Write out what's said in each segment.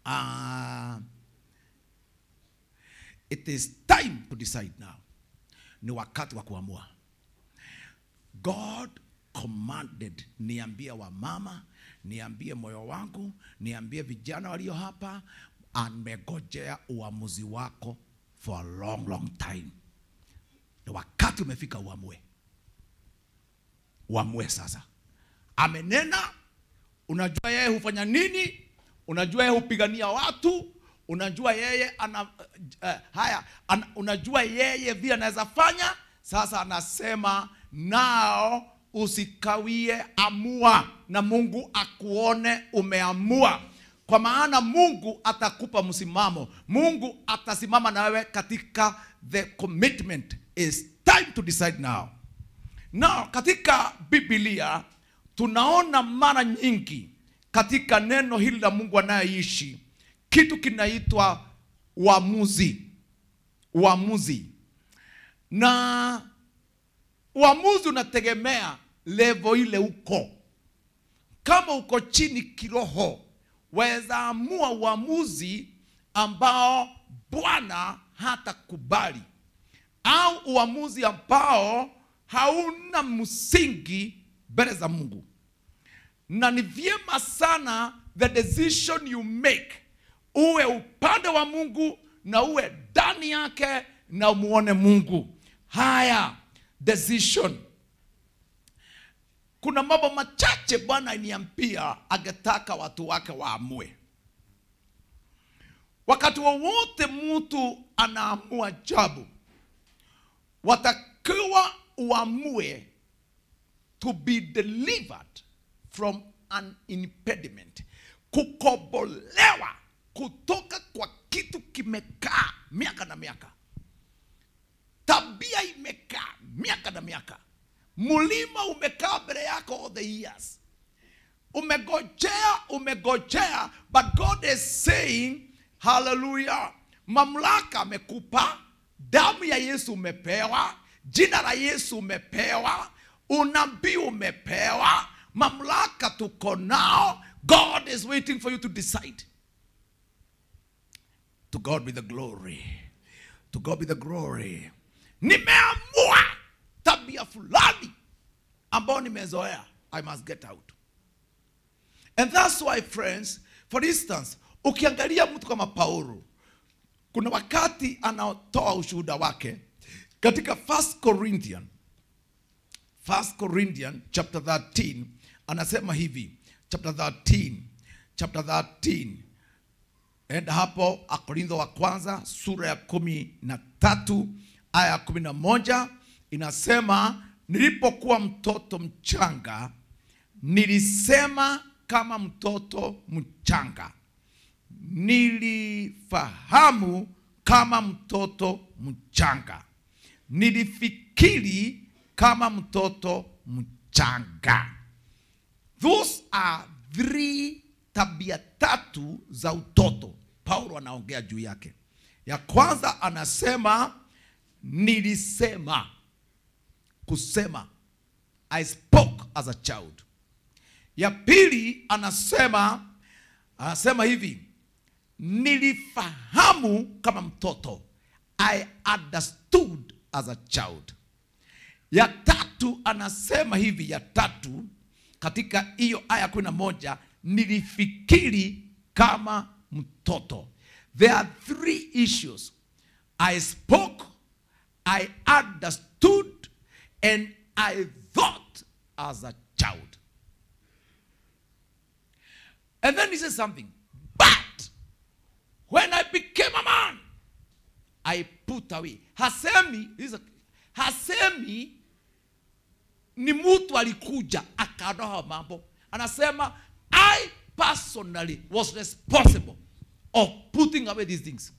uh, it is time to decide now ni wakati wa kuamua god commanded niambie wamama niambie moyo wangu niambie vijana walio hapa amegojea uamuzi wako for a long long time ni wakati umefika uamue uamue sasa amenena unajua yeye hufanya nini unajua yeye hupigania watu unajua yeye ana uh, haya ana, unajua yeye vile anaweza fanya sasa anasema nao usikawie amua na mungu akuone umeamua kwa maana mungu atakupa msimamo mungu atasimama na wewe katika the commitment is time to decide now na katika biblia tunaona mara nyingi katika neno hili la mungu anayeishi kitu kinaitwa uamuzi uamuzi na uamuzi unategemea levo ile uko kama uko chini kiroho waweza amua uamuzi ambao bwana hatakubali au uamuzi ambao hauna msingi mbele za mungu na ni vyema sana the decision you make uwe upande wa mungu na uwe ndani yake na umuone mungu haya decision kuna mambo machache bwana iniambia angetaka watu wake waamue wakati wowote mtu anaamua jabu watakiwa uamue to be delivered from an impediment kukobolewa kutoka kwa kitu kimekaa miaka na miaka tabia imekaa miaka na miaka mlima umekaa mbele yako all the years umegojea umegojea but god is saying haleluya mamlaka amekupa damu ya yesu umepewa jina la yesu umepewa unabii umepewa mamlaka tuko nao god is waiting for you to decide to god be the glory to god be the glory nimeamua tabia fulani ambayo nimezoea i must get out and that's why friends for instance ukiangalia mtu kama paulo kuna wakati anaotoa ushuhuda wake katika 1 corinthian 1 corinthian chapter 13 anasema hivi chapter 13 chapter 13 enda hapo akorintho wa kwanza sura ya kumi na tatu aya ya kumi na moja inasema nilipokuwa mtoto mchanga nilisema kama mtoto mchanga nilifahamu kama mtoto mchanga nilifikiri kama mtoto mchanga those are three tabia tatu za utoto paulo anaongea juu yake ya kwanza anasema nilisema kusema i spoke as a child ya pili anasema anasema hivi nilifahamu kama mtoto i understood as a child ya tatu anasema hivi ya tatu katika hiyo aya kumi na moja nilifikiri kama mtoto there are three issues i spoke i understood and i thought as a child and then he says something but when i became a man i put away hasemi listen, hasemi ni mtu alikuja akaondoa mambo anasema i personally was responsible of putting away these things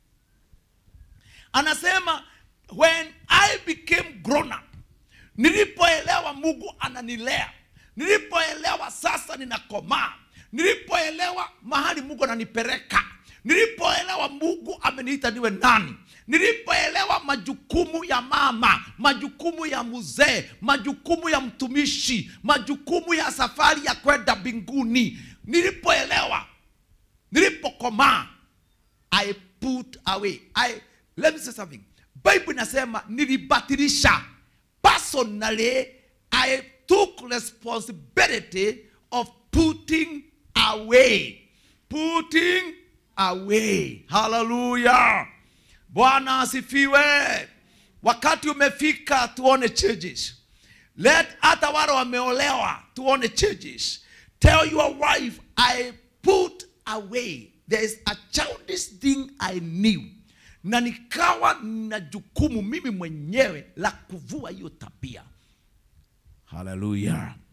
anasema when i became grown up nilipoelewa mungu ananilea nilipoelewa sasa ninakomaa nilipoelewa mahali mungu ananipeleka nilipoelewa mungu ameniita niwe nani nilipoelewa majukumu ya mama majukumu ya mzee majukumu ya mtumishi majukumu ya safari ya kwenda mbinguni nilipoelewa nilipokomaa i put away I, let me say something bible inasema nilibatilisha personally i took responsibility of putting away putting away haleluya bwana asifiwe wakati umefika tuone changes let hata wale wameolewa tuone changes tell your wife i put away there is a childish thing i knew na nikawa na jukumu mimi mwenyewe la kuvua hiyo tabia haleluya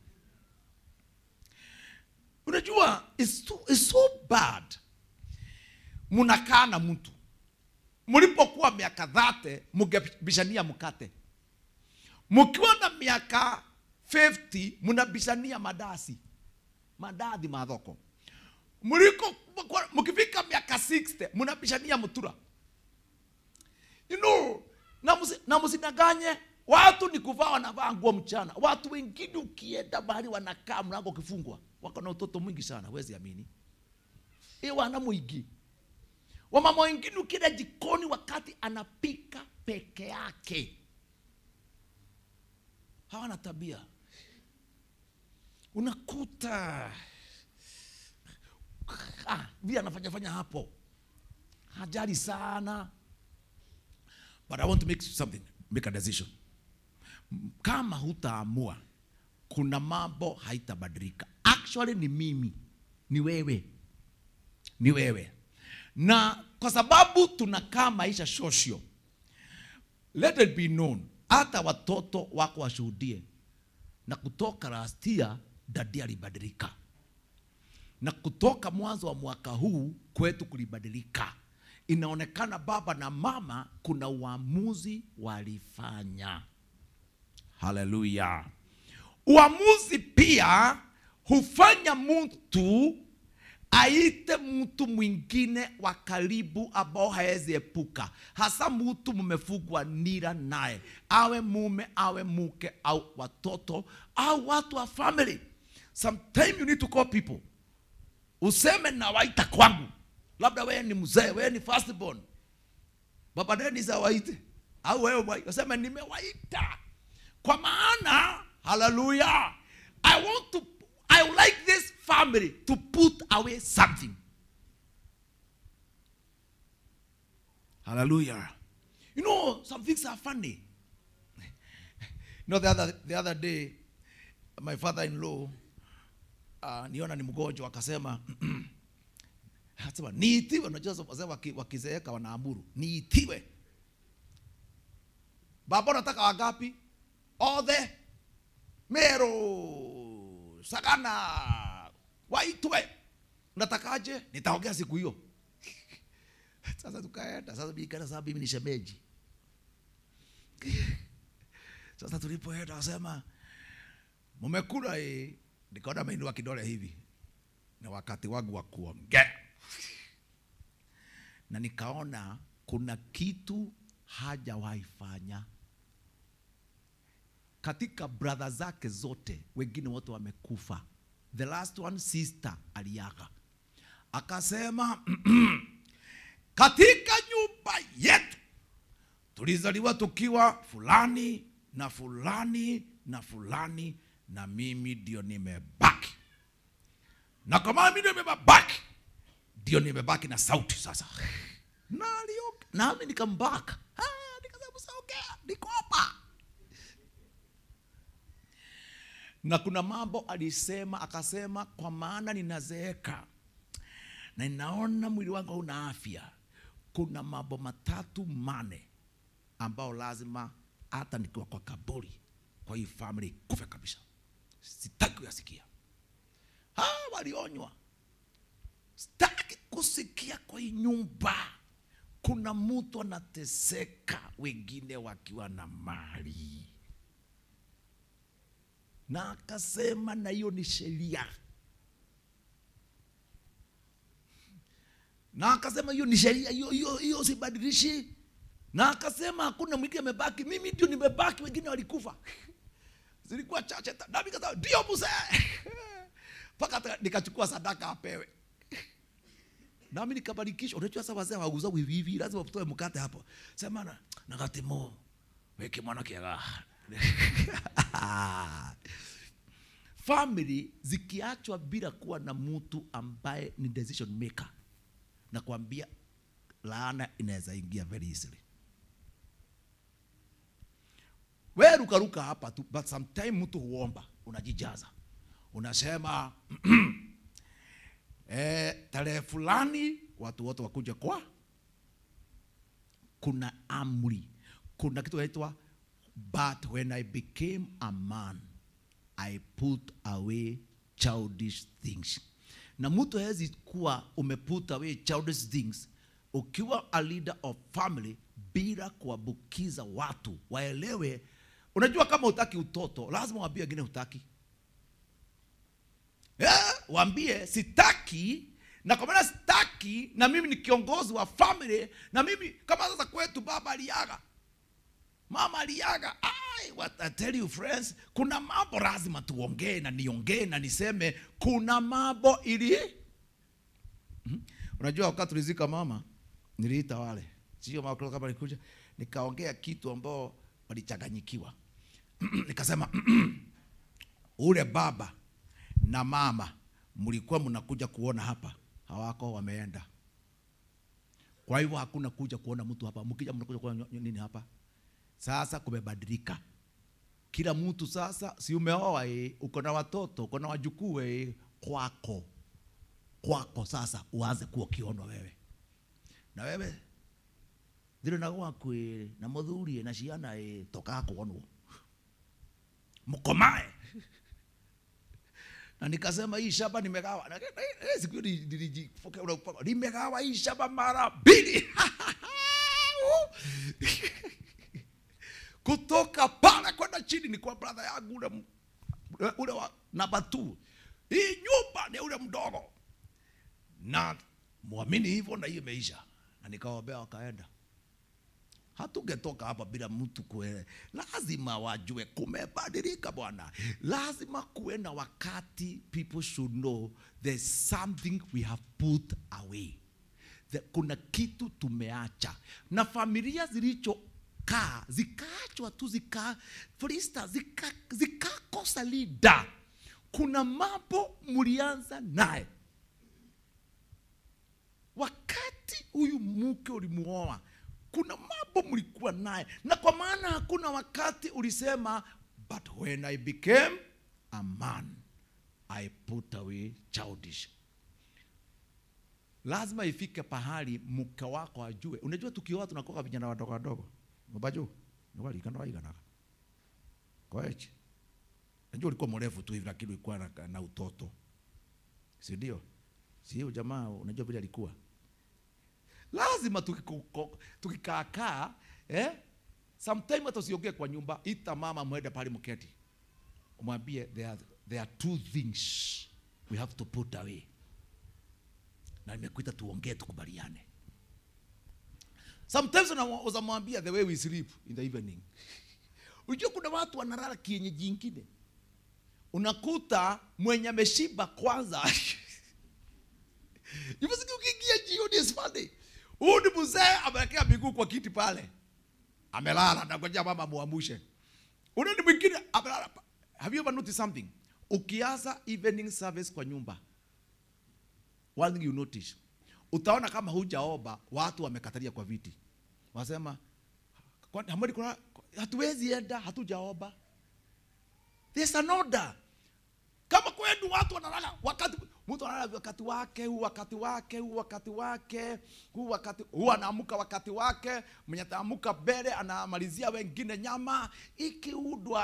unajua it's so, it's so bad mnakaa na mtu mlipokuwa miaka dhate mngebishania mkate mkiwa na miaka 50 mnabishania madasi madadhi madhoko mliko mkifika miaka 60 mnabishania mtura you know na musi, na msidanganye watu ni kuvaa wanavaa nguo mchana watu wengine ukienda mahali wanakaa mlango ukifungwa wako na utoto mwingi sana wezi amini e wana mwingi wamama wengine ukienda jikoni wakati anapika peke yake hawana tabia unakuta ah, vile anafanya fanya hapo hajali sana but i want to make something make a decision kama hutaamua kuna mambo haitabadilika actually ni mimi ni wewe ni wewe na kwa sababu tunakaa maisha social let it be known hata watoto wako washuhudie na kutoka last year dadi alibadilika na kutoka mwanzo wa mwaka huu kwetu kulibadilika inaonekana baba na mama kuna uamuzi walifanya haleluya uamuzi pia hufanya mtu aite mtu mwingine wa karibu ambao hawezi epuka hasa mtu mmefugwa nira naye awe mume awe mke au watoto au watu wa family sometime you need to call people useme nawaita kwangu labda wewe ni mzee wewe ni firstborn baba Dennis awaite au wewe mwa- useme nimewaita kwa maana haleluya i want to i would like this family to put away something hallelujah you know some things are funny you know the other, the other day my father-in-law uh, niona ni mgonjwa akasema Anasema niitiwe. Unajua wazee waki- wakizeeka wanaamuru niitiwe. Baba, unataka wangapi? Othe, Meru, Sagana, waitwe. Unatakaje? Nitaongea siku hiyo. Sasa tukaenda. Sasa bikana sababu mimi ni shemeji. Sasa tulipoenda wasema mmekula eh, nikaona ameinua kidole hivi na wakati wangu wa kuongea na nikaona kuna kitu hajawahi fanya katika brother zake zote wengine wote wamekufa the last one sister aliaga akasema katika nyumba yetu tulizaliwa tukiwa fulani na fulani na fulani na mimi ndio nimebaki na kama mimi ndio nimebaki ndio nimebaki na sauti sasa na alioga nami nikambaka Ah, nikasema saongea niko hapa na kuna mambo alisema akasema kwa maana ninazeeka na ninaona mwili wangu hauna afya kuna mambo matatu mane ambao lazima hata nikiwa kwa kaburi kwa hii family kufe kabisa sitaki kuyasikia hawa walionywa sitaki kusikia kwa hii nyumba kuna mtu anateseka wengine wakiwa na mali na akasema na hiyo ni sheria na akasema hiyo ni sheria hiyo hiyo hiyo sibadilishi na akasema hakuna mwingine amebaki mimi ndio nimebaki wengine walikufa zilikuwa chache ta- nami kasema ndio mzee mpaka hata nikachukua sadaka apewe nami nikabarikishwa unajua sasa wazee wauza hivi hivi lazima utoe mkate hapo sema na nagatimo weke mwana kiaga family zikiachwa bila kuwa na mtu ambaye ni decision maker na kuambia laana inaweza ingia very easily we rukaruka hapa tu but sometime mtu huomba unajijaza unasema eh, tarehe fulani watu wote wakuja kwa kuna amri kuna kitu inaitwa but when i became a man i put away childish things na mtu hawezi kuwa umeput away childish things ukiwa a leader of family bila kuambukiza watu waelewe unajua kama utaki utoto lazima waambie wengine utaki yeah, waambie sitaki na kwa maana sitaki na mimi ni kiongozi wa family na mimi kama sasa kwetu baba aliaga mama aliaga Ai, what I tell you friends kuna mambo lazima tuongee na niongee na niseme kuna mambo ili Mhm. unajua wakati tulizika mama niliita wale sio mama kama nikuja nikaongea kitu ambao walichanganyikiwa nikasema ule baba na mama mlikuwa mnakuja kuona hapa hawako wameenda kwa hivyo hakuna kuja kuona mtu hapa mkija mnakuja kuona nini hapa sasa kumebadilika kila mtu sasa si umeoa eh, uko na watoto uko na wajukuu eh, kwako kwako sasa uanze kuwa ukionwa wewe na wewe thire na gwaku ĩ na mũthuri ĩ na ciana ĩ tokaa kuonwo mkomae na nikasema hii shamba nimegawa Na- na- na- siku hiyo ni- nilijipokea unapaka, nimegawa hii shamba mara mbili kutoka pale kwenda chini ni kwa brother yangu ule m- ule wa namba two hii nyumba ni ule mdogo na mwamini hivyo na hiyo imeisha na nikawaombea wakaenda hatungetoka hapa bila mtu kue lazima wajue kumebadilika bwana lazima kuwe na wakati people should know there's something we have put away The, kuna kitu tumeacha na familia zilichokaa zikaachwa tu zika for instance, zika- zikakosa lida kuna mambo mlianza naye wakati huyu mke ulimuoa kuna mambo mlikuwa naye na kwa maana hakuna wakati ulisema but when i became a man i put away childish lazima ifike pahali mke wako ajue unajua tukioa tunakoka vijana wadogo wadogo mabaju niwalikana waiganaga kwaechi najua ulikuwa mrefu tu hivi lakini ulikuwa na, na utoto si ndio si hiyo jamaa unajua vile alikuwa lazima tukiko- tukikaakaa eh? sometime hata usiongee kwa nyumba ita mama mwende pale mketi umwambie there are, there are two things we have to put away na nimekuita tuongee tukubaliane sometimes una- uzamwambia the way we sleep in the evening unajua kuna watu wanalala kienyeji ingine unakuta mwenye ameshiba kwanza Imesikia ukiingia jioni is funny. Huyu ni mzee amewekea miguu kwa kiti pale. Amelala na ngoja mama muamushe. Una ni mwingine amelala. pa- Have you ever noticed something? Ukianza evening service kwa nyumba. One thing you notice. Utaona kama hujaomba watu wamekatalia kwa viti. Wasema "Kwani hamwezi kuna hatuwezi enda hatujaomba. There's an order kama kwenu watu wanalala wakati mtu analala wakati wake huu wakati wake huu wakati wake huu wakati huu anaamka wakati wake mwenye ataamka mbele anamalizia wengine nyama ikiudwa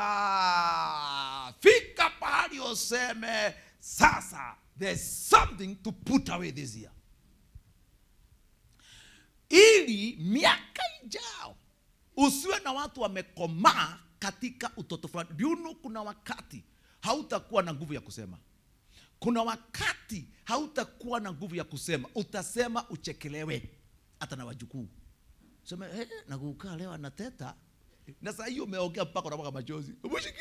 fika pahali useme sasa there's something to put away this year ili miaka ijao usiwe na watu wamekomaa katika utoto fulani Do you know kuna wakati hautakuwa na nguvu ya kusema kuna wakati hautakuwa na nguvu ya kusema utasema uchekelewe hata na wajukuu sema hey, nakukaa leo anateta na saa hiyo umeongea mpaka unamwaga machozi umeshiki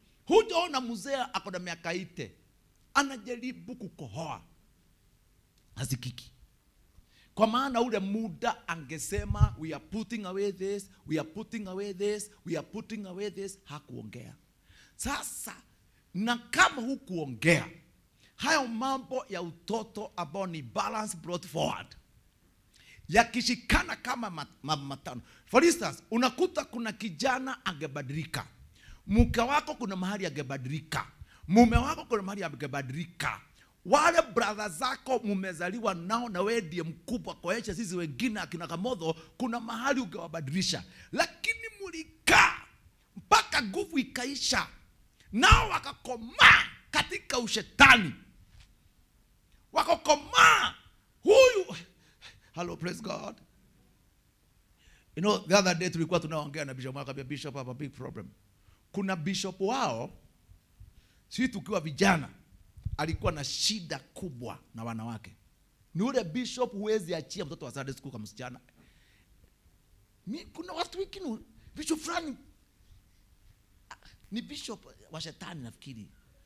hujaona mzee ako na miaka ite anajaribu kukohoa hasikiki kwa maana ule muda angesema we are putting away this we are putting away this we are putting away this hakuongea sasa na kama hukuongea hayo mambo ya utoto ambao ni balance brought forward yakishikana kama mat- mambo matano for instance unakuta kuna kijana angebadilika mke wako kuna mahali angebadilika mume wako kuna mahali angebadilika wale brother zako mumezaliwa nao na wewe ndiye mkubwa kwaesha sisi wengine akina kamodho kuna mahali ungewabadilisha lakini mulikaa mpaka nguvu ikaisha nao wakakomaa katika ushetani wakakomaa huyu hello praise god you know the other day tulikuwa tunaongea na bishop akambia bishop I have a big problem kuna bishop wao sisi tukiwa vijana alikuwa na shida kubwa na wanawake ni ule bishop huwezi achia mtoto wa Sunday school kama msichana mi kuna watu wengine bishop fulani ah, ni bishop wa shetani nafikiri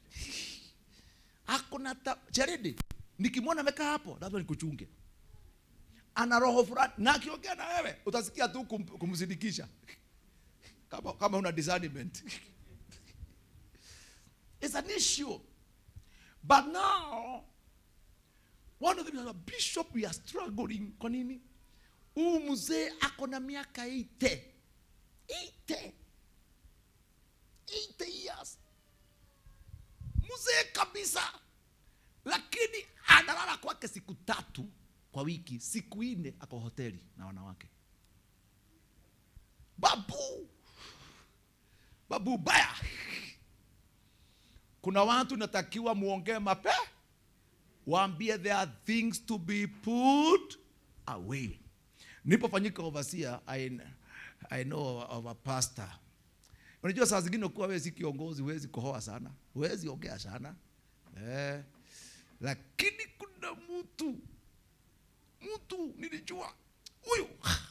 akona ta charidi nikimwona amekaa hapo lazima nikuchunge ana roho fulani na akiongea na wewe utasikia tu kum, kumsindikisha kama, kama una discernment it's an issue but now one of them is a bishop we are struggling kwa nini huu mzee ako na miaka 80 80 80 years mzee kabisa lakini analala kwake siku tatu kwa wiki siku nne ako hoteli na wanawake babu babu baya kuna watu natakiwa muongee mape waambie there are things to be put away nilipofanyika overseer I, I know of a pastor unajua saa zingine kuwa wewe si kiongozi huwezi kohoa sana huwezi ongea sana eh, lakini kuna mtu mtu nilijua huyu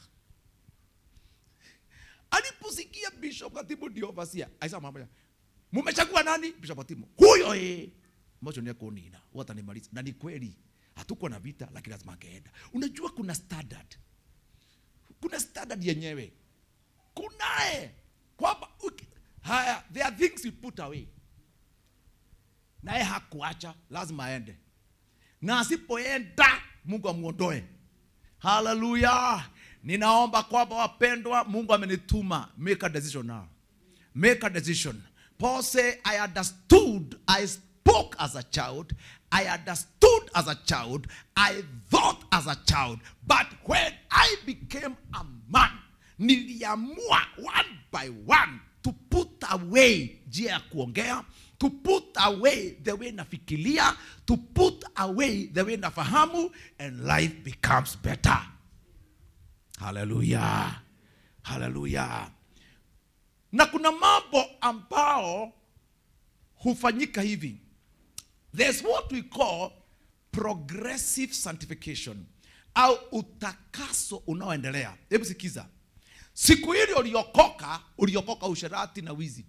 aliposikia bishop katibu ndio overseer aisema mambo ya mumechagua nani bishop katibu huyo eh mmoja ni kunina watanimaliza na ni kweli hatuko na vita lakini lazima angeenda unajua kuna standard kuna standard yenyewe kunaye kwamba uki- haya there are things you put away naye hakuacha lazima aende na asipoenda mungu amuondoe haleluya ninaomba kwamba wapendwa mungu amenituma make a decision now make a decision paul say i understood i spoke as a child i understood as a child i thought as a child but when i became a man niliamua one by one to put away njia ya kuongea to put away the way nafikiria to put away the way nafahamu and life becomes better haleluya haleluya na kuna mambo ambao hufanyika hivi there's what we call progressive sanctification au utakaso unaoendelea hebu sikiza siku ile uliokoka uliokoka usherati na wizi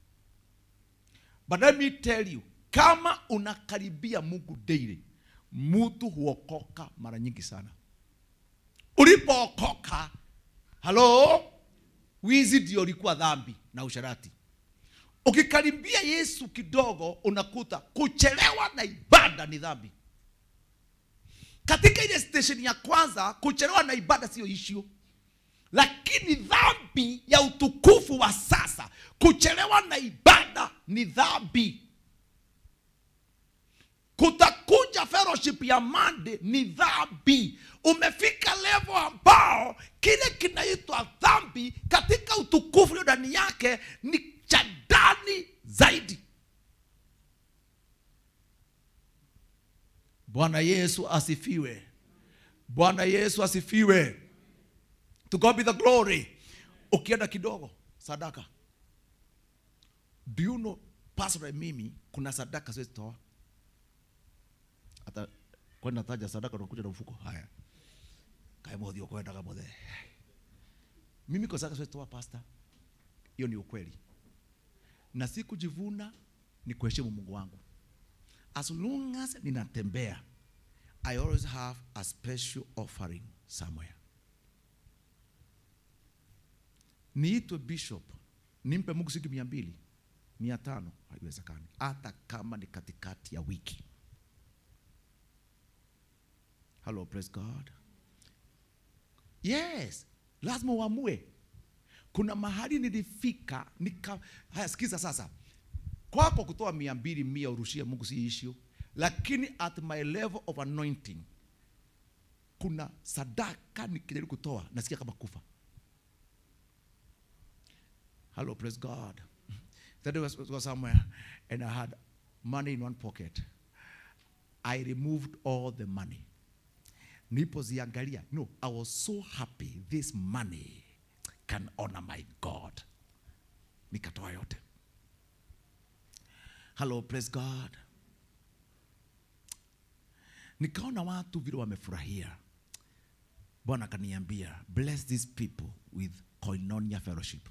but let me tell you kama unakaribia mungu daily mtu huokoka mara nyingi sana ulipookoka halo wizi ndio ulikuwa dhambi na usharati ukikaribia yesu kidogo unakuta kuchelewa na ibada ni dhambi katika ile station ya kwanza kuchelewa na ibada siyo issue lakini dhambi ya utukufu wa sasa kuchelewa na ibada ni dhambi kutakuja fellowship ya mande ni dhambi umefika level ambao kile kinaitwa dhambi katika utukufu ulio ndani yake ni cha ndani zaidi bwana yesu asifiwe bwana yesu asifiwe to god be the glory ukienda kidogo sadaka do you know pastor mimi kuna sadaka siwezi toa hata kwenda taja sadaka unakuja na mfuko haya kae modhi kwenda kama modhe mimi kwa sadaka siwezi toa pastor hiyo ni ukweli na si kujivuna ni kuheshimu mungu wangu as long as ninatembea I always have a special offering somewhere. Niitwe bishop, nimpe Mungu shilingi mia mbili, mia tano, haiwezekani, hata kama ni katikati ya wiki. Hello, praise God. Yes, lazima uamue. Kuna mahali nilifika nika, haya sikiza sasa, kwako kutoa mia mbili mia urushie Mungu si issue, lakini at my level of anointing kuna sadaka nikijaribu kutoa nasikia kama kufa. Hello, praise God. That day was, was somewhere and I had money in one pocket. I removed all the money. Nilipoziangalia, no, I was so happy this money can honor my God. Nikatoa yote. Hello, praise God. Nikaona watu vile wamefurahia. Bwana akaniambia, bless these people with koinonia fellowship.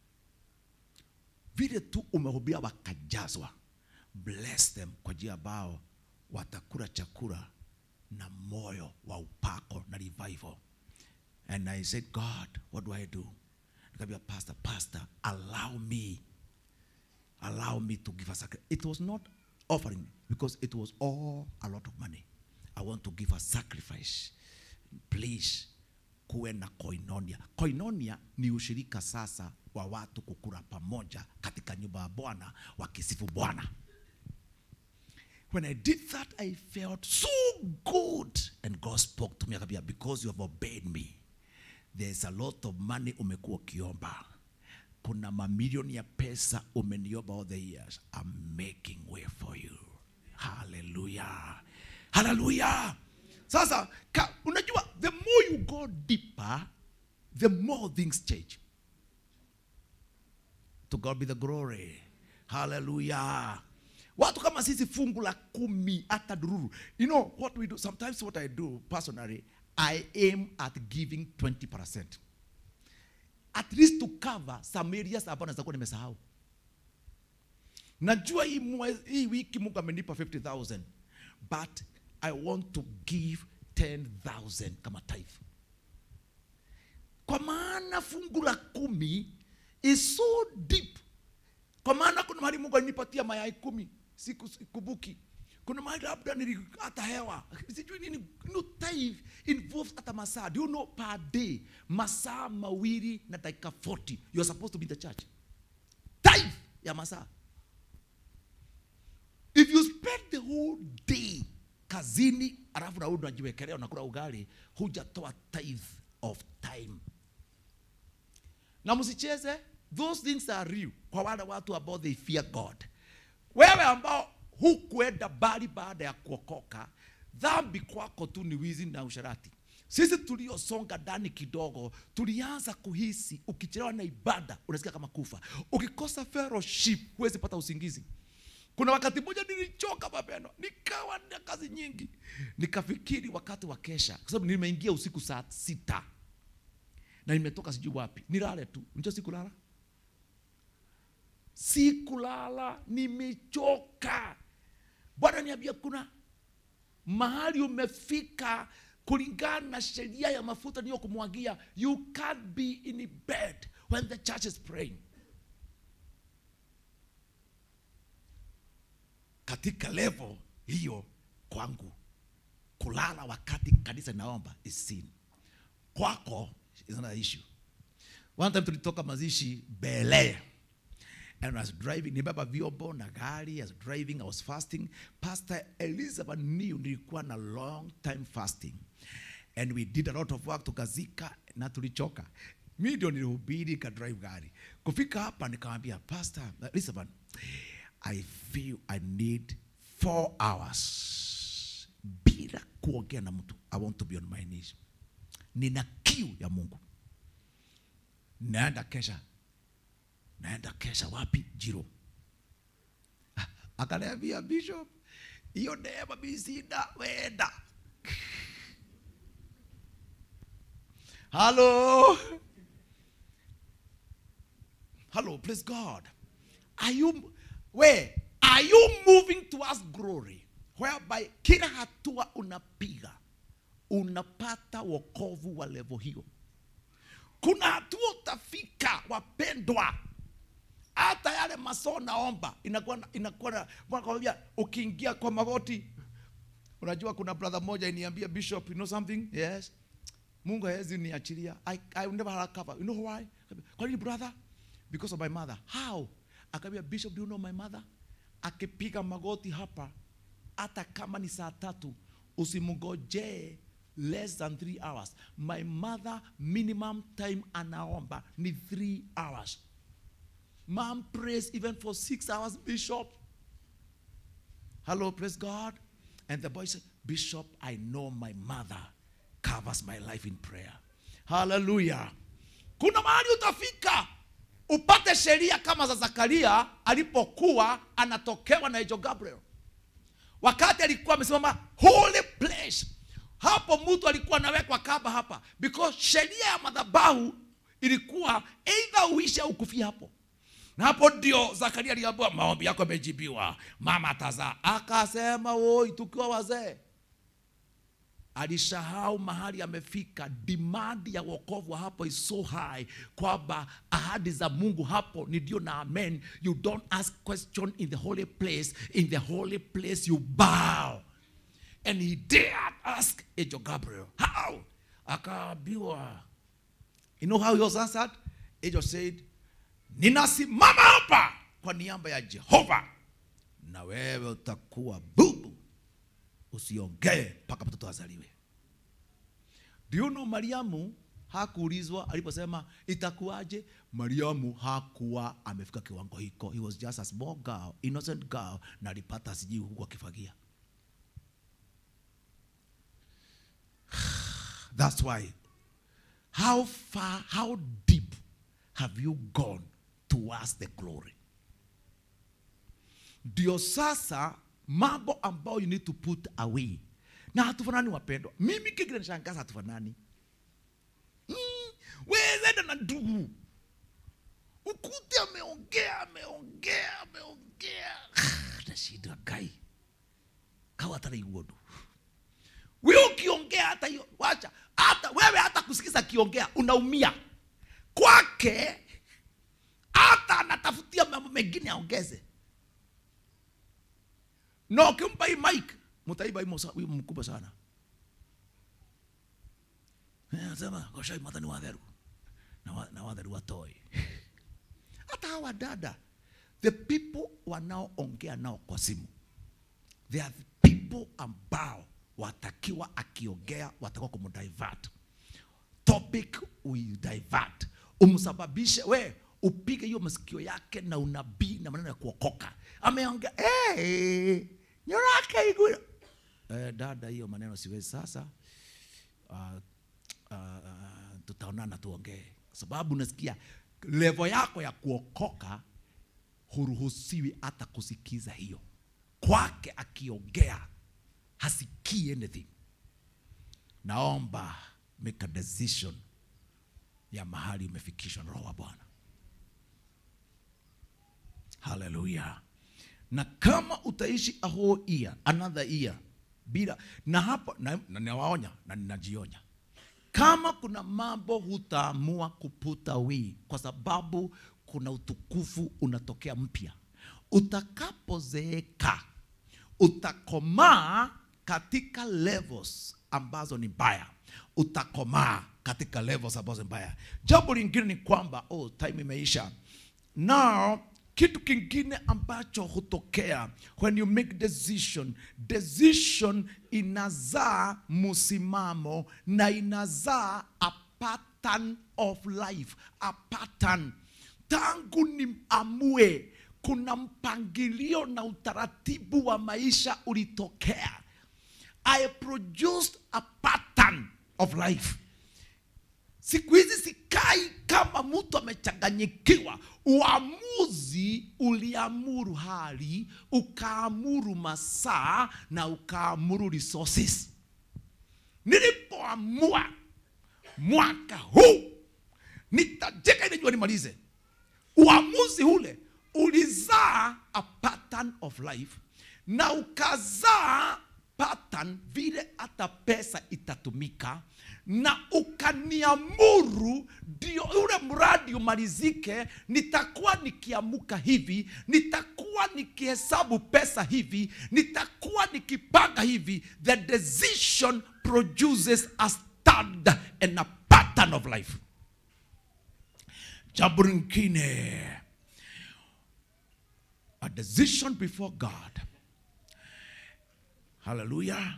Vile tu umehubia wakajazwa, bless them kwa njia ambao watakula chakula na moyo wa upako na revival. And I said, God, what do I do? Nikamwambia pastor, pastor, allow me, allow me to give a sacrifice. It was not offering because it was all a lot of money. I want to give a sacrifice. Please, kuwe na koinonia. Koinonia ni ushirika sasa wa watu kukula pamoja katika nyumba ya Bwana wakisifu Bwana. When I did that, I felt so good. And God spoke to me, akambia, because you have obeyed me, there's a lot of money umekuwa ukiomba. Kuna mamilioni ya pesa umeniomba all the years. I'm making way for you. Hallelujah. Hallelujah. Sasa, ka, unajua, the more you go deeper, the more things change. To God be the glory. Hallelujah. Watu kama sisi fungu la kumi hata dururu. You know what we do? Sometimes what I do personally, I aim at giving 20%. At least to cover some areas ambazo naweza kuwa nimesahau. Najua hii, mwezi, hii wiki Mungu amenipa 50,000 but I want to give 10,000 kama tithe. Kwa maana fungu la kumi is so deep. Kwa maana kuna mahali Mungu alinipatia mayai kumi, siku sikumbuki. Kuna mahali labda nili hata hewa sijui nini. No, tithe involves hata masaa. Do you know per day masaa mawili na dakika 40 you are supposed to be in the church. Tithe ya masaa. If you spend the whole day kazini alafu na unajiwekelea unakula ugali, hujatoa tithe of time. Na msicheze, those things are real kwa wale watu ambao they fear God. Wewe ambao hukuenda bali baada ya kuokoka, dhambi kwako tu ni wizi na usharati. Sisi tuliosonga ndani kidogo, tulianza kuhisi ukichelewa na ibada unasikia kama kufa, ukikosa fellowship huwezi pata usingizi. Kuna wakati mmoja nilichoka mapendo, nikawa na kazi nyingi, nikafikiri wakati wa kesha, kwa sababu nimeingia usiku saa sita na nimetoka sijui wapi, nilale tu. Unajua sikulala, sikulala, nimechoka. Bwana niambia, kuna mahali umefika kulingana na sheria ya mafuta niyo kumwagia, you can't be in bed when the church is praying. katika level hiyo kwangu kulala wakati kanisa inaomba is sin kwako is not an issue one time tulitoka mazishi bele and I was driving nibeba vyombo na gari I was driving I was fasting pastor Elizabeth knew nilikuwa na long time fasting and we did a lot of work tukazika na tulichoka mi ndio nilihubiri ka drive gari kufika hapa nikamwambia pastor Elizabeth I feel I need four hours bila kuongea na mtu. I want to be on my knees. Nina kiu ya Mungu. Naenda kesha, naenda kesha wapi? Jiro. Ah, Akaniambia bishop, hiyo neema mimi sina, wenda. Hello. Hello, praise God. Are you where? Are you moving towards glory whereby kila hatua unapiga unapata wokovu wa levo hiyo kuna hatua utafika wapendwa hata yale masoo naomba inakuwa na- inakuwa na- nakwambia ukiingia kwa magoti unajua kuna brother moja iniambia bishop you know something yes mungu hawezi niachilia I, I will never recover you know why kwa nini brother because of my mother how akaambia bishop do you know my mother akipiga magoti hapa hata kama ni saa tatu usimngojee less than three hours my mother minimum time anaomba ni three hours mom prays even for six hours bishop hello praise god and the boy said bishop i know my mother covers my life in prayer hallelujah kuna mahali utafika upate sheria kama za zakaria alipokuwa anatokewa na ejo gabriel wakati alikuwa amesimama holy place hapo mtu alikuwa anawekwa kaba hapa because sheria ya madhabahu ilikuwa eidha uishe au kufia hapo na hapo ndio zakaria aliambiwa maombi yako yamejibiwa mama atazaa akasema woi tukiwa wazee alisahau mahali amefika dimandi ya wokovu wa hapo is so high kwamba ahadi za mungu hapo ni ndio na amen you don't ask question in the holy place in the holy place you bow and he dared ask angel gabriel how akaambiwa you know how he was answered angel said ninasimama hapa kwa niaba ya jehova na wewe utakuwa bubu usiongee mpaka mtoto azaliwe do you know mariamu hakuulizwa aliposema itakuwaje mariamu hakuwa amefika kiwango hiko he was just a small girl innocent girl na alipata sijui huku akifagia that's why how far how deep have you gone towards the glory ndio sasa mambo ambayo you need to put away na hatufanani wapendwa mimi kingine nishangaza hatufanani mm, wezenda na ndugu ukute ameongea ameongea ameongea nashida gai kawa hata naiguodu wewe ukiongea hata hiyo wacha hata wewe hata kusikiza akiongea unaumia kwake hata anatafutia mambo mengine aongeze na ukimpa hii mic mtaiba hii mosa- huyu mkubwa sana Eh, anasema goshai mata ni watheru na, wa, na watheru watoi hata hawa dada the people wanaoongea nao kwa simu they are the people ambao watakiwa akiongea watakiwa kumdivert topic will divert umsababishe we upige hiyo masikio yake na unabii na maneno ya kuokoka ameongea hey, nyorake igwira eh, dada hiyo maneno siwezi sasa uh, uh, uh, tutaonana tuongee kwa sababu nasikia levo yako ya kuokoka huruhusiwi hata kusikiza hiyo kwake akiongea hasikii anything naomba make a decision ya mahali umefikishwa na roho wa bwana haleluya na kama utaishi a whole year another year bila na hapo na, na nawaonya na ninajionya kama kuna mambo hutaamua kuputa wi kwa sababu kuna utukufu unatokea mpya utakapozeeka utakomaa katika levels ambazo ni mbaya utakomaa katika levels ambazo ni mbaya jambo lingine ni kwamba oh, time imeisha now kitu kingine ambacho hutokea when you make decision decision inazaa msimamo na inazaa a pattern of life a pattern tangu ni amue kuna mpangilio na utaratibu wa maisha ulitokea i produced a pattern of life siku hizi sikai kama mtu amechanganyikiwa uamuzi uliamuru hali ukaamuru masaa na ukaamuru resources nilipoamua mwaka huu nitajeka ile jua nimalize uamuzi ule ulizaa a pattern of life na ukazaa pattern vile hata pesa itatumika na ukaniamuru ndio ule mradi umalizike nitakuwa nikiamuka hivi nitakuwa nikihesabu pesa hivi nitakuwa nikipanga hivi the decision produces a standard and a pattern of life jambo lingine a decision before god hallelujah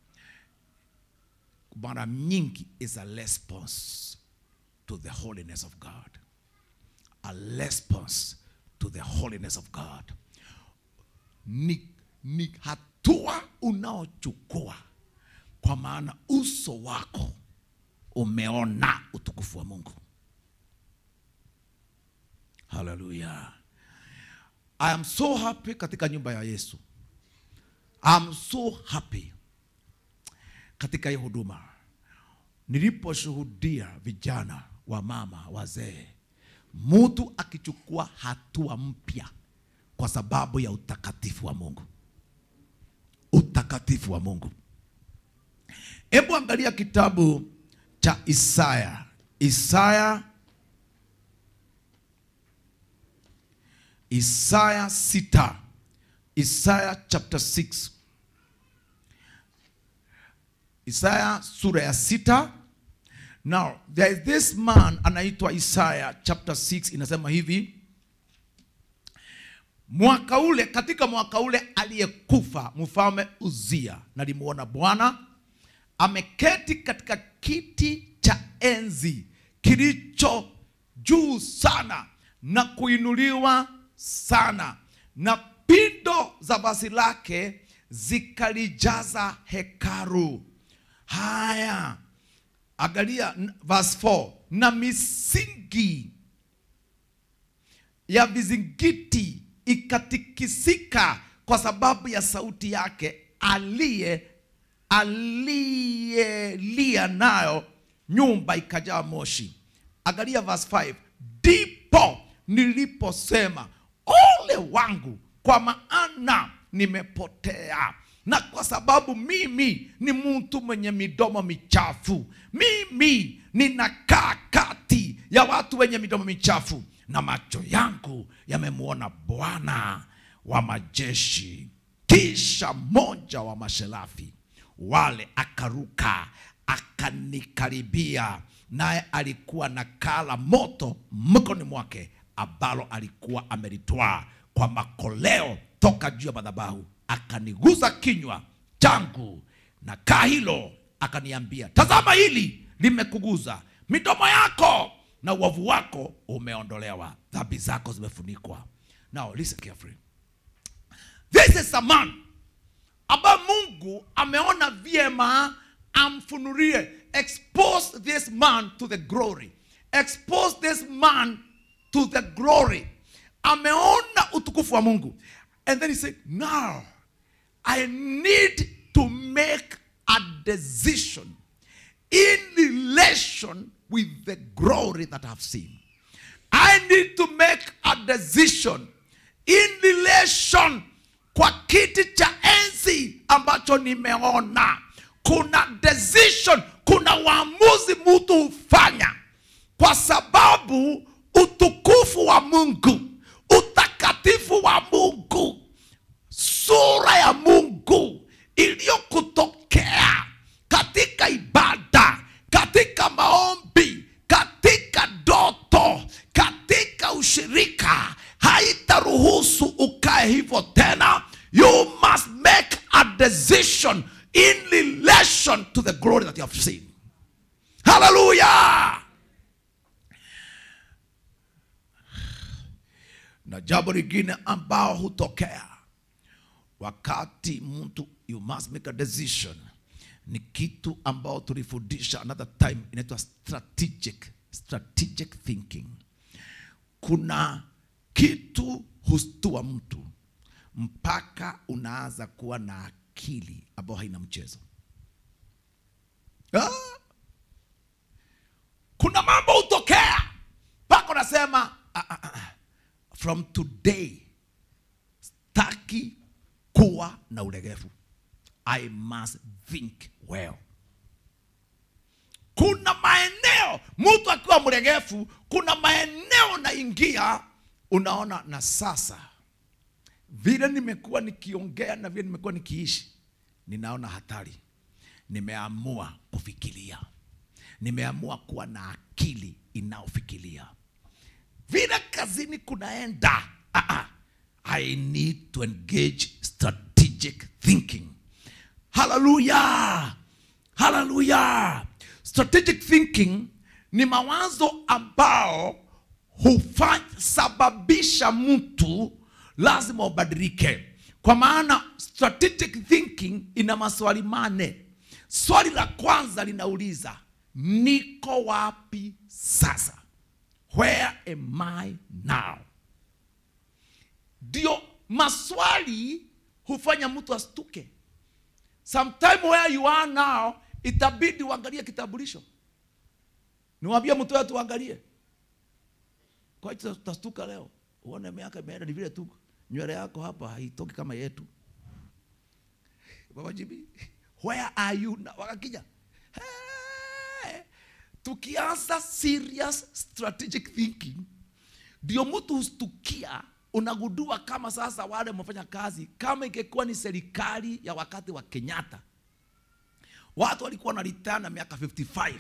mara nyingi is a response to the holiness of god a response to the holiness of god ni, ni hatua unaochukua kwa maana uso wako umeona utukufu wa mungu haleluya i am so happy katika nyumba ya yesu I am so happy katika hii huduma niliposhuhudia vijana wa mama wazee mtu akichukua hatua mpya kwa sababu ya utakatifu wa mungu utakatifu wa mungu hebu angalia kitabu cha isaya isaya isaya sita isaya chapter 6 isaya sura ya sita now there is this man anaitwa isaya chapter 6 inasema hivi mwaka ule katika mwaka ule aliyekufa mfalme uzia nalimuona bwana ameketi katika kiti cha enzi kilicho juu sana na kuinuliwa sana na pindo za vazi lake zikalijaza hekaru haya angalia n- verse 4 na misingi ya vizingiti ikatikisika kwa sababu ya sauti yake aliye aliyelia nayo nyumba ikajaa moshi angalia verse 5 ndipo niliposema ole wangu kwa maana nimepotea na kwa sababu mimi ni mtu mwenye midomo michafu mimi ninakaa kati ya watu wenye midomo michafu na macho yangu yamemwona bwana wa majeshi kisha mmoja wa masherafi wale akaruka akanikaribia naye alikuwa na kala moto mkononi mwake ambalo alikuwa amelitwaa kwa makoleo toka juu ya madhabahu akaniguza kinywa changu na kaa hilo akaniambia tazama hili limekuguza midomo yako na uovu wako umeondolewa dhambi zako zimefunikwa now listen carefully this is a man ambaye mungu ameona vyema amfunulie expose this man to the glory expose this man to the glory ameona utukufu wa mungu and then he said now i need to make a decision in relation with the glory that i've seen i need to make a decision in relation kwa kiti cha enzi ambacho nimeona kuna decision kuna uamuzi mtu hufanya kwa sababu utukufu wa mungu utakatifu wa mungu sura ya mungu iliyokutokea katika ibada katika maombi katika ndoto katika ushirika haitaruhusu ukae hivyo tena you must make a decision in relation to the glory that you have seen hallelujah na jambo lingine ambao hutokea wakati mtu you must make a decision ni kitu ambao tulifundisha another time inaitwa strategic strategic thinking kuna kitu hustua mtu mpaka unaanza kuwa na akili ambayo haina mchezo ah! kuna mambo hutokea mpaka unasema ah, ah, ah, from today staki kuwa na ulegevu i must think well kuna maeneo mtu akiwa mlegevu kuna maeneo naingia unaona na sasa vile nimekuwa nikiongea na vile nimekuwa nikiishi ninaona hatari nimeamua kufikiria nimeamua kuwa na akili inayofikiria vile kazini kunaenda ah, ah, i need to engage strategic thinking haleluya haleluya strategic thinking ni mawazo ambao husababisha mtu lazima ubadilike kwa maana strategic thinking ina maswali mane swali la kwanza linauliza niko wapi sasa where am i now ndio maswali hufanya mtu astuke sometime where you are now itabidi uangalie kitambulisho niwambie mtu wetu uangalie kwa hiyo tutastuka leo uone miaka imeenda ni vile tu nywele yako hapa haitoki kama yetu baba jibi where are you now wakakija hey, tukianza serious strategic thinking ndio mtu hustukia unagundua kama sasa wale wamefanya kazi kama ingekuwa ni serikali ya wakati wa kenyatta watu walikuwa na return na miaka 55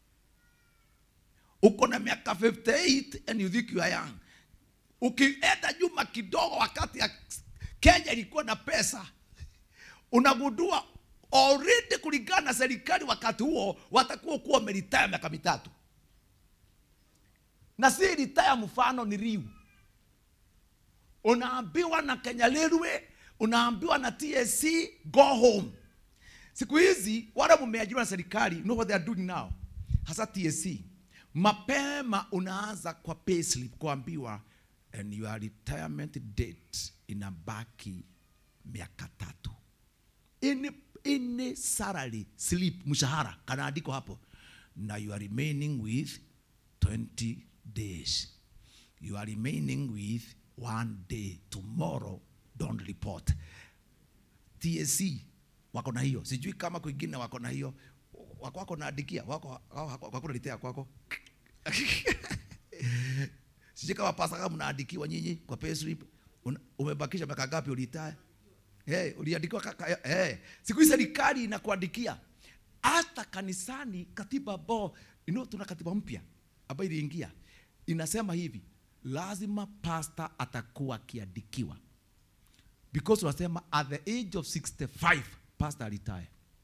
uko na miaka 58 and you think you are young ukienda nyuma kidogo wakati ya kenya ilikuwa na pesa unagundua already kulingana na serikali wakati huo watakuwa kuwa wameritaya miaka mitatu na si ritaya mfano ni riu unaambiwa na kenya railway unaambiwa na tsc go home siku hizi wale mumeajiriwa na serikali you know what they are doing now hasa tsc mapema unaanza kwa payslip kuambiwa and your retirement date inabaki miaka tatu ini, ini salary slip mshahara kanaandiko hapo na you are remaining with 20 days you are remaining with one day tomorrow don't report tsc wako na hiyo sijui kama kwingine wako na hiyo wako wako naandikia wako wako nalitea kwako sijui kama pasa kama mnaandikiwa nyinyi kwa payslip Una- umebakisha miaka ngapi ulitae hey, uliandikiwa kaka hey. siku hii serikali inakuandikia hata kanisani katiba ambao you know, tuna katiba mpya ambayo iliingia inasema hivi lazima pasta atakuwa akiandikiwa because unasema at the age of 65 pastor alitae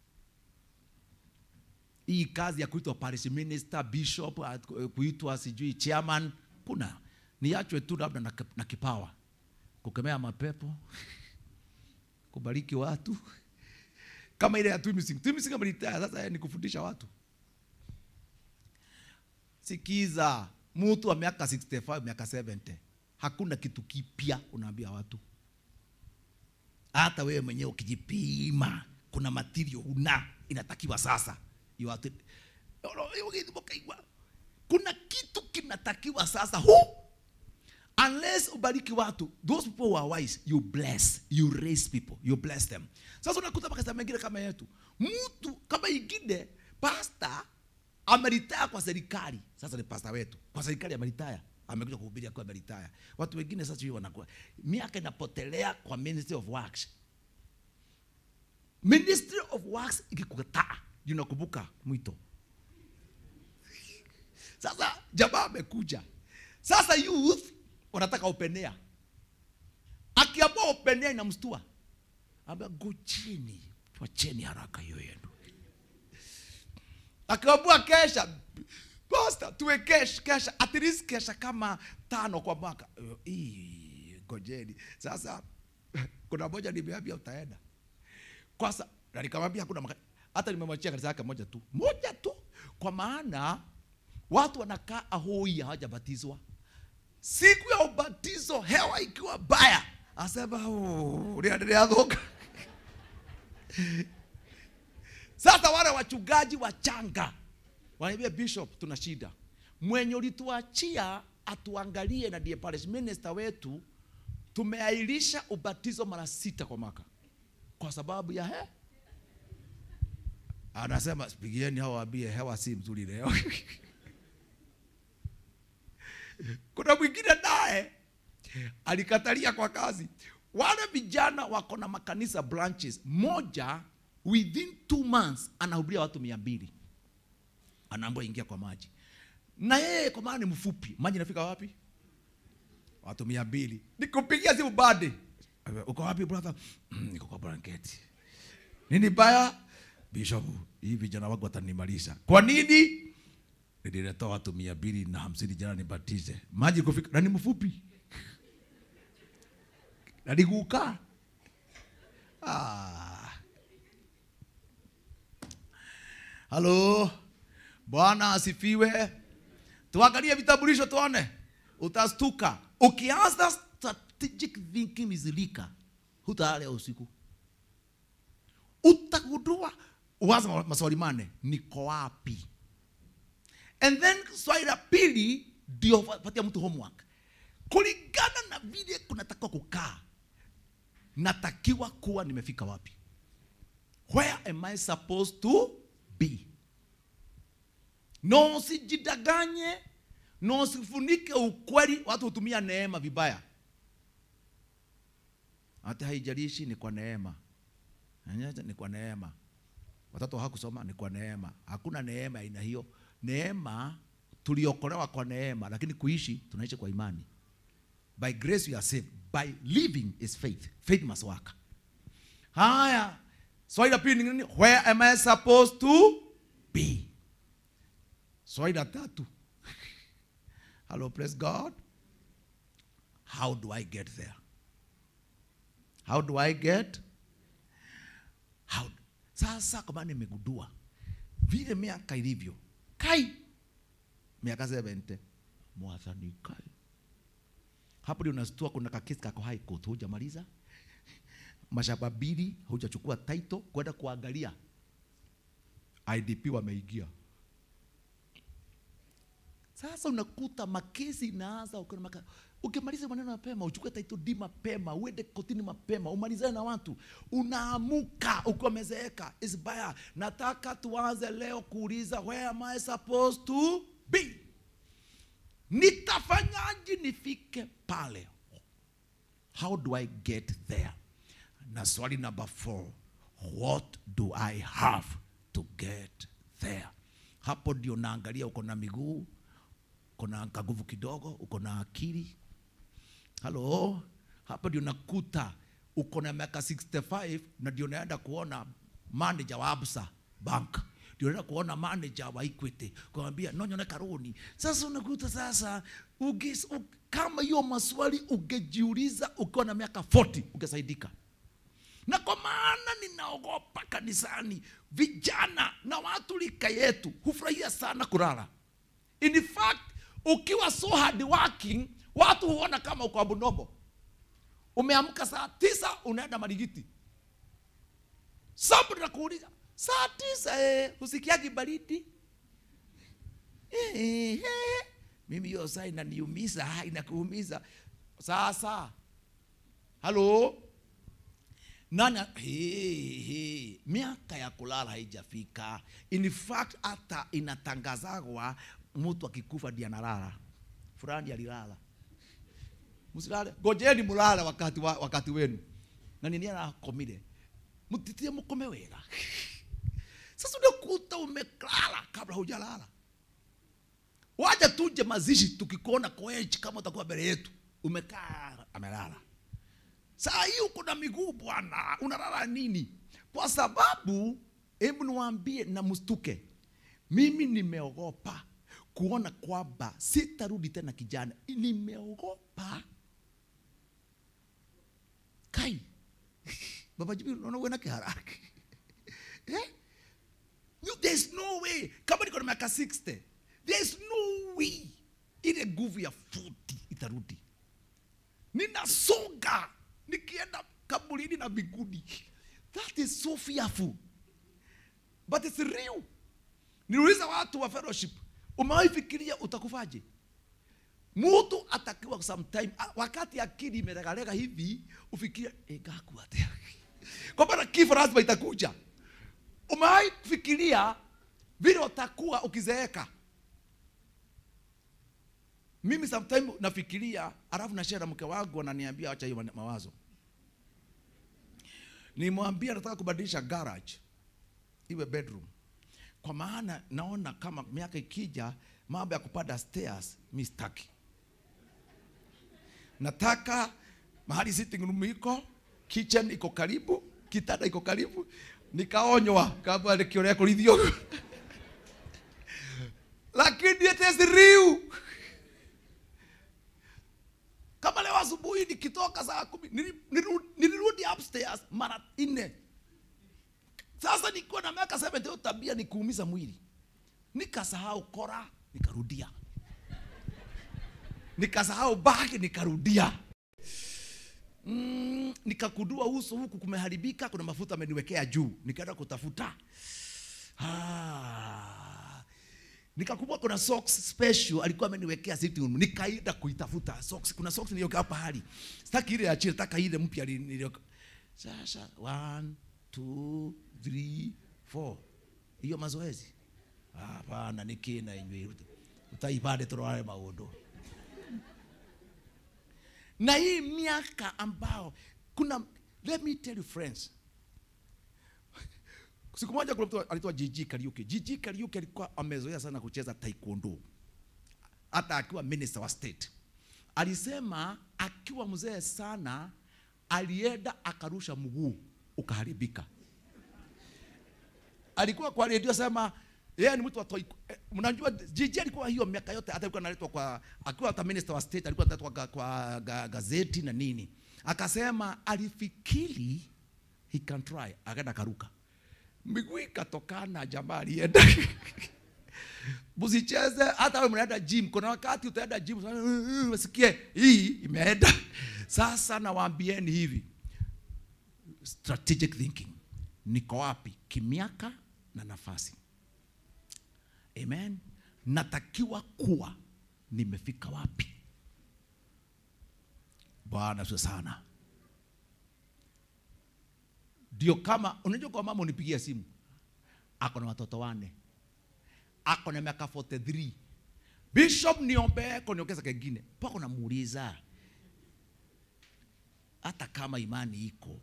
hii kazi ya kuitwa parish minister bishop at- kuitwa sijui chairman kuna niachwe tu labda na, na kipawa kukemea mapepo kubariki watu kama ile ya twimising twimising amelitaya sasa yeye ni kufundisha watu sikiza mtu wa miaka 65 miaka 70 hakuna kitu kipya unaambia watu hata wewe mwenyewe ukijipima kuna material una inatakiwa sasa You have to- Ukaigua. kuna kitu kinatakiwa sasa hu unless ubariki watu those people who are wise you bless you raise people you bless them sasa unakuta makasa mengine kama yetu mtu kama ingine pasta ameritaya kwa serikali sasa ni pasta wetu kwa serikali ameritaya amekuja kuhubiri akiwa ameritaya watu wengine sasa hivi wanakuwa miaka inapotelea kwa ministry of works ministry of works ikikukataa unakumbuka mwito sasa jamaa amekuja sasa youth wanataka openea akiamua openea inamstua ambia ngojeni twacheni haraka hiyo yenu akiamua kesha pastor tuwe kesha kesha at least kesha kama tano kwa mwaka Eh, ii, ngojeni sasa kuna moja nimeambia utaenda kwanza na nikamwambia hakuna maka- hata nimemwachia kanisa yake moja tu moja tu kwa maana watu wanakaa ahoi hawajabatizwa siku ya ubatizo hewa ikiwa baya asema "Oh, unaendelea dhoka sasa wale wachungaji wachanga wanaambia bishop tuna shida mwenye ulituachia atuangalie na ndiye parish minister wetu tumeairisha ubatizo mara sita kwa mwaka kwa sababu ya he anasema pigieni hao waambie hewa si mzuri leo kuna mwingine naye alikatalia kwa kazi wale vijana wako na makanisa branches moja within two months anahubiria watu mia mbili anaambia ingia kwa maji na yeye kwa maana ni mfupi maji inafika wapi watu mia mbili nikupigia simu bade uko wapi brother "Mm, niko kwa blanketi nini baya bishop hii vijana wangu watanimalisha kwa nini nilileta watu mia mbili na hamsini jana nibatize maji kufika na ni mfupi na niguka ah. halo bwana asifiwe tuangalie vitambulisho tuone utastuka ukianza strategic thinking mizilika hutalea usiku utagundua uanze ma- maswali mane niko wapi and then swali la pili ndio patia mtu homework kulingana na vile kunatakiwa kukaa natakiwa kuwa nimefika wapi where am i supposed to be no usijidanganye no usifunike ukweli watu hutumia neema vibaya hata haijalishi ni kwa neema Anyaja, ni kwa neema watoto hakusoma ni kwa neema hakuna neema aina hiyo neema tuliokolewa kwa neema lakini kuishi tunaishi kwa imani by grace you are saved by living is faith faith must work haya swali la pili ni nini where am i supposed to be swali la tatu hello praise god how do i get there how do i get how sasa kwa maana nimegundua vile miaka ilivyo kai miaka 70 mwathani kai hapo ndio unastua kuna kakesi kako high court hujamaliza mashamba mbili hujachukua title kwenda kuangalia idp wameingia sasa unakuta makesi inaanza ukiona maka, ukimaliza maneno mapema uchukue title D mapema uende kotini mapema umalizane na watu unaamuka ukiwa umezeeka is baya nataka tuanze leo kuuliza where am I supposed to be nitafanyaje nifike pale how do I get there na swali number four what do I have to get there hapo ndio naangalia uko na miguu uko na kaguvu kidogo uko na akili halo hapo ndio nakuta uko na miaka 65 na ndio naenda kuona manager wa absa bank ndio naenda kuona manager wa equity kumwambia nonyone karuni sasa unakuta sasa uge, u, kama hiyo maswali ungejiuliza ukiwa na miaka 40 ungesaidika na kwa maana ninaogopa kanisani vijana na watu lika yetu hufurahia sana kulala in fact ukiwa so hard working watu huona kama uko abnormal umeamka saa tisa unaenda marigiti sabu nakuuliza saa tisa eh, husikiagi baridi eh, eh, eh. mimi hiyo saa inaniumiza inakuumiza sasa halo nani hey, hey. miaka ya kulala haijafika in fact hata inatangazagwa mtu akikufa ndi analala fulani alilala msilale ngojeni mulale wakati, wa, wakati wenu na nini anakomire mtitie mkome wega sasa unakuta umeklala kabla hujalala waja tuje mazishi tukikuona koechi kama utakuwa mbele yetu umekaa amelala saa hii uko na miguu bwana unalala nini kwa sababu hebu niwaambie na mstuke mimi nimeogopa kuona kwamba sitarudi tena kijana nimeogopa kai baba jibi unaona uwe na kiharaka eh? You- there's no way kama niko na miaka 60 there's no way ile nguvu ya 40 itarudi ninasonga nikienda kaburini na miguni that is so fearful but it's real niuliza watu wa fellowship umewahi fikiria utakufaje mtu atakiwa sometime a- wakati akili imeregarega hivi ufikiria "Eh, ngakuwa atia kwa maana kifo lazima itakuja umewahi kufikiria vile utakuwa ukizeeka mimi sometime nafikiria alafu nashare na mke wangu ananiambia acha hiyo mawazo nimwambia nataka kubadilisha garage iwe bedroom kwa maana naona kama miaka ikija mambo ya kupanda stairs mi sitaki nataka mahali sitting room iko kitchen iko karibu kitanda iko karibu nikaonywa kama nikiorea kulithio lakini it is real kama leo asubuhi nikitoka saa kumi nili- niliru- nilirudi upstairs mara nne sasa nikiwa na miaka 70 hiyo tabia ni kuumiza mwili nikasahau kora nikarudia nikasahau bagi nikarudia mm, nikakudua uso huku kumeharibika kuna mafuta ameniwekea juu nikaenda kutafuta ah. nikakumbuka kuna socks special alikuwa ameniwekea sitting room nikaenda kuitafuta socks kuna socks niliyokaa pahali sitaki ile ya chini nataka ile mpya li- niliyoka sasa one two three four hiyo mazoezi hapana nikina inywe utaipande turare maundu na hii miaka ambao kuna let me tell you friends siku moja kuna mtu anaitwa Gigi Kariuki. Gigi Kariuki alikuwa amezoea sana kucheza taekwondo, hata akiwa minister wa state. Alisema akiwa mzee sana, alienda akarusha mguu ukaharibika. Alikuwa kwa redio sema yeye ni mtu wa toi. eh, Mnajua Gigi alikuwa hiyo miaka yote, hata alikuwa analetwa kwa akiwa hata minister wa state, alikuwa analetwa kwa, kwa ga, gazeti na nini. Akasema alifikiri he can try, akaenda karuka miguu ikatokana, jamaa alienda msicheze. Hata wewe mnaenda gym, kuna wakati utaenda gym sana, "Uh, uh," usikie hii imeenda. Sasa nawaambieni hivi, strategic thinking, niko wapi kimiaka na nafasi. Amen. Natakiwa kuwa nimefika wapi? Bwana asifiwe sana. Ndio kama unajua, kwa mama unipigia simu, ako na watoto wane, ako na miaka 43 Bishop, niombee kuniongeza kengine. Pako namuuliza hata kama imani iko,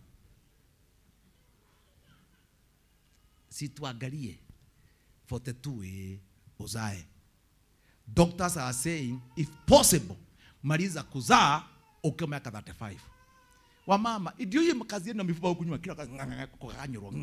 situangalie 42 eh, uzae. Doctors are saying if possible, maliza kuzaa ukiwa miaka 35 wamama ndio hiyo kazi yenu na mifupa huku nyuma kila kukanyurwa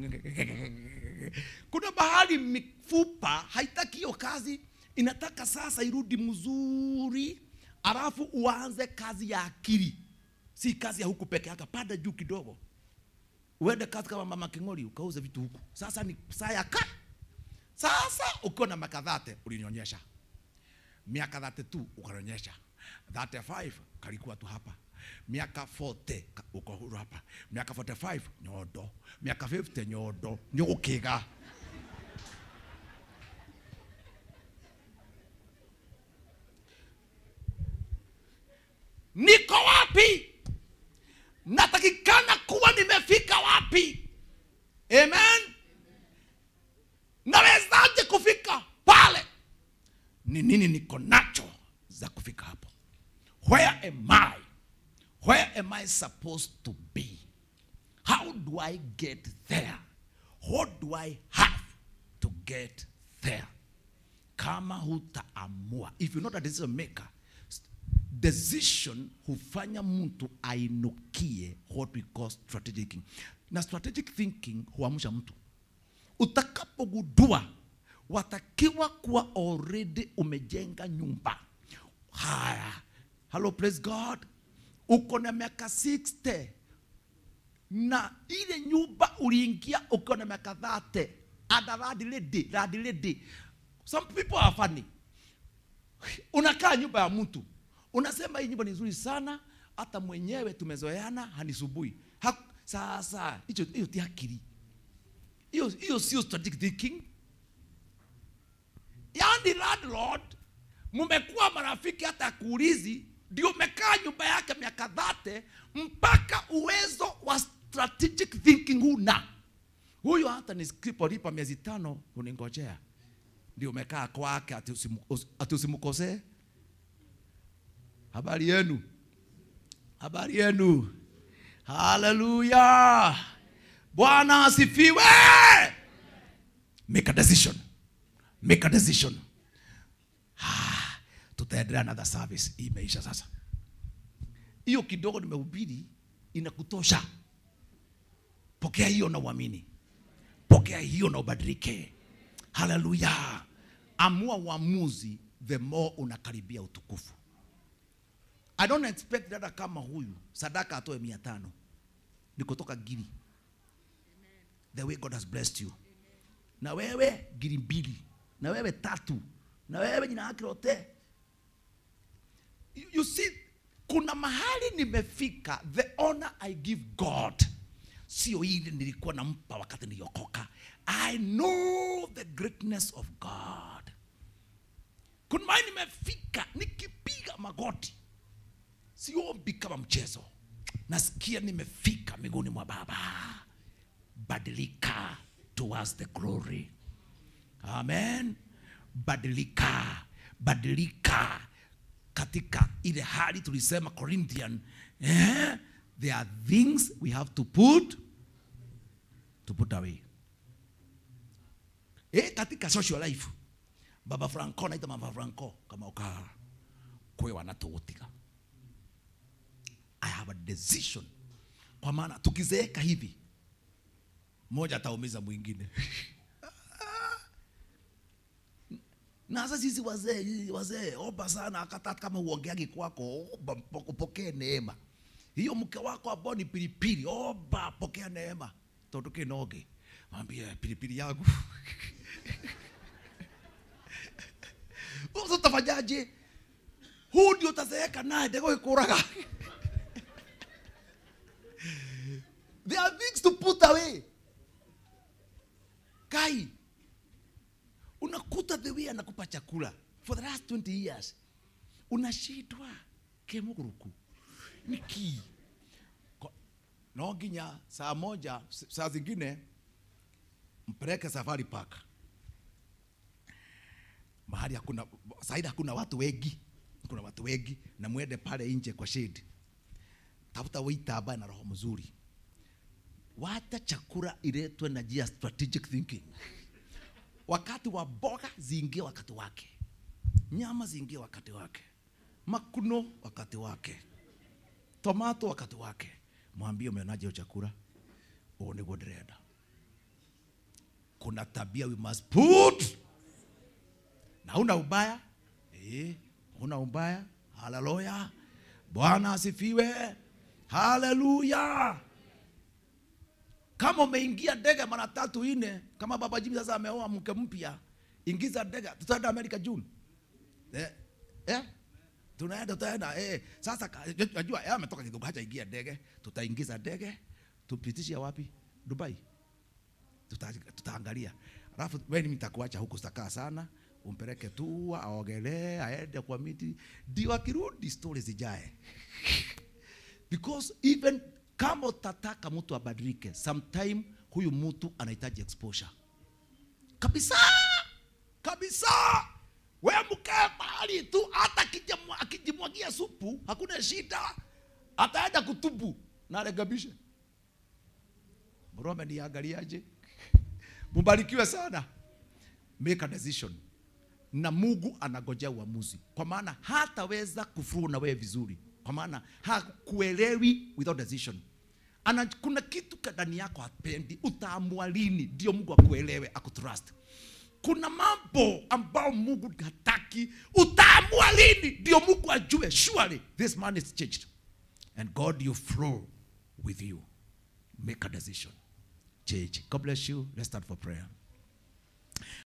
kuna bahari mifupa haitaki hiyo kazi inataka sasa irudi mzuri alafu uanze kazi ya akili si kazi ya huku peke yake panda juu kidogo uende kazi kama mama king'ori ukauze vitu huku sasa ni saa ya ka sasa ukiwa na miaka dhate ulinionyesha miaka 32 ukanionyesha 35 kalikuwa tu hapa miaka 40 ka- uko huru hapa miaka 45 nyondo miaka 50 nyondo nĩ ũgũkĩga niko wapi natakikana kuwa nimefika wapi amen nawezaje kufika pale ni nini niko nacho za kufika hapo where am i where am i supposed to be how do i get there what do i have to get there kama hutaamua if you're not a decision maker decision hufanya mtu ainukie what we call strategic thinking na strategic thinking huamsha mtu utakapogundua watakiwa kuwa already umejenga nyumba haya hello praise god uko na miaka 60 na ile nyumba uliingia ukiwa na miaka 30 ada radiledi radiledi some people are funny unakaa nyumba ya mtu unasema hii nyumba ni nzuri sana hata mwenyewe tumezoeana hanisubui ha, sasa hicho hiyo ti akili hiyo hiyo sio strategic thinking yaani landlord mmekuwa marafiki hata akuulizi ndio umekaa nyumba yake miaka dhate mpaka uwezo wa strategic thinking huna huyo hata nisipolipa miezi tano uningojea ndio umekaa kwake ati usimu- ati usimkosee habari yenu habari yenu haleluya bwana asifiwe make a decision make a decision ah, tutaendelea another service Hii imeisha sasa hiyo kidogo nimehubiri inakutosha pokea hiyo na uamini pokea hiyo na ubadilike haleluya amua uamuzi the more unakaribia utukufu i don't expect dada kama huyu sadaka atoe mia tano ni kutoka giri the way god has blessed you na wewe giri mbili na wewe tatu na wewe jina yake lote you, you see kuna mahali nimefika the honor i give god sio ile nilikuwa nampa wakati niliokoka i know the greatness of god kuna mahali nimefika nikipiga magoti siombi kama mchezo nasikia nimefika miguuni mwa baba badilika towards the glory amen badilika badilika katika ile hali tulisema corinthian eh? there are things we have to put to put away eh, katika social life baba franco naita baba franco kama uka kwewa natũgũtiga i have a decision kwa maana tukizeeka hivi mmoja ataumiza mwingine na sasa sisi wazee wazee omba sana akata kama uongeagi kwako omba mpo- upokee neema hiyo mke wako ambao ni pilipili omba pokea neema tondu kinoge mwambie pilipili yangu Sasa utafanyaje huu ndio utazeeka naye ndego ikuraga there are things to put away kai unakuta the way anakupa chakula for the last 20 years unashindwa kemuguruku niki Ko- no nginya saa moja s- saa zingine mpeleke safari park mahali hakuna saidi hakuna watu wengi kuna watu wengi na mwende pale nje kwa shade tafuta waiter ambaye na roho mzuri wacha chakula iletwe na njia strategic thinking wakati wa boga ziingie wakati wake nyama ziingie wakati wake makuno wakati wake tomato wakati wake mwambie umeonaje hiyo chakula ũũ nĩguo ndĩrenda kuna tabia we must put na una ubaya eh, una ubaya haleluya bwana asifiwe haleluya kama umeingia ndege mara tatu nne kama baba jimi sasa ameoa mke mpya ingiza ndege tutaenda amerika june eh, eh? tunaenda tutaenda eh. sasa ka- najua yeye ametoka kidogo hacha ingia ndege tutaingiza ndege tupitishe wapi dubai Tuta- tutaangalia alafu weni mtakuacha huku sitakaa sana umpeleke tu aogelee aende kwa miti ndio akirudi stori zijae because even kama utataka mtu abadilike sometime huyu mtu anahitaji exposure kabisa kabisa we mkae mahali tu hata akijimwa- akijimwagia supu hakuna shida ataenda kutubu na arekebishe mrome niangaliaje mubarikiwe sana make a decision na mungu anagojea uamuzi kwa maana hataweza kufuru na wewe vizuri kwa maana hakuelewi without decision Ana, kuna kitu ka- ndani yako hapendi utaamua lini ndio mungu akuelewe akutrust kuna mambo ambao mungu hataki utaamua lini ndio mungu ajue surely this man is changed and god you flow with you make a decision change god bless you let's start for prayer